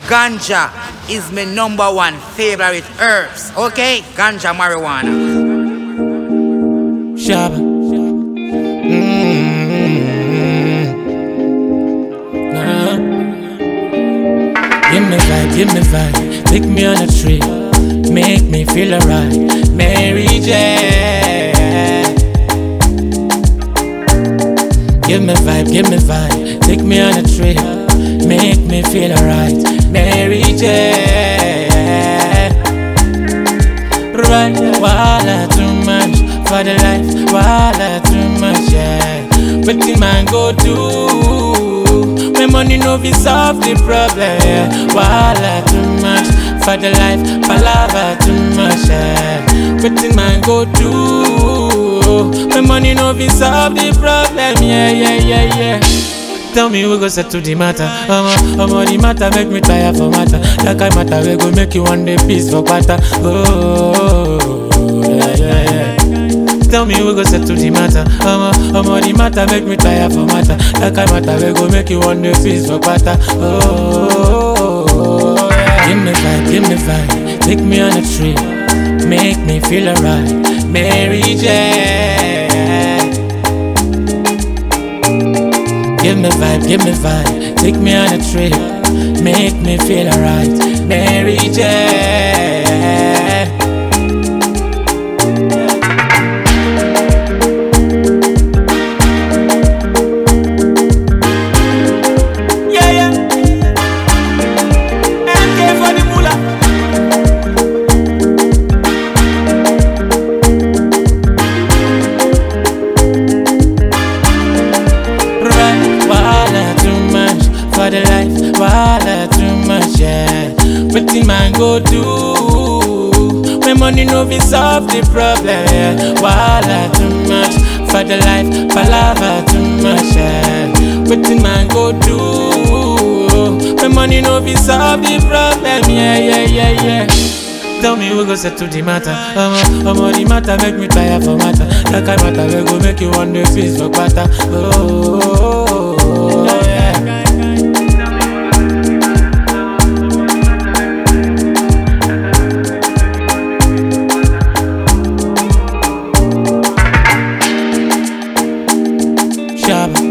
Ganja is my number one favorite herbs. Okay? Ganja marijuana. Shabba. Mm-hmm. Nah. Give me vibe, give me vibe. Take me on a trip. Make me feel alright. Mary J. Give me vibe, give me vibe. Take me on a trip. Make me feel alright. Mary J. Right, wala too much for the life, wala too much, yeah. But the man go do when money no be solve the problem, yeah. Wala too much for the life, palava too much, yeah. But the man go do when money no be solve the problem, yeah, yeah, yeah, yeah. Tell me we go settle the matter. Omo, omo the matter make me tire for matter. That kind matter we go make you one day peace for quarter. Oh, yeah, yeah, yeah. Tell me we go settle the matter. Omo, omo the matter make me tire for matter. That kind matter we go make you one day peace for quarter. Oh, yeah. Give me vibe, give me vibe. Take me on a trip. Make me feel alright. Mary J. Give me vibe, give me vibe. Take me on a trip. Make me feel alright. Mary J. Yeah, yeah. MK for the moolah. Right, wala too much for the life, wala too much, yeah. But the man go do when money no be solve the problem, yeah. Wala too much for the life, palava too much, yeah. But the man go do when money no be solve the problem, yeah, yeah, yeah, yeah. Tell me we go settle the matter. Omo, omo the matter make me tire for matter. That kind matter we go make you one day peace for quarter. Oh, yeah. Shabba.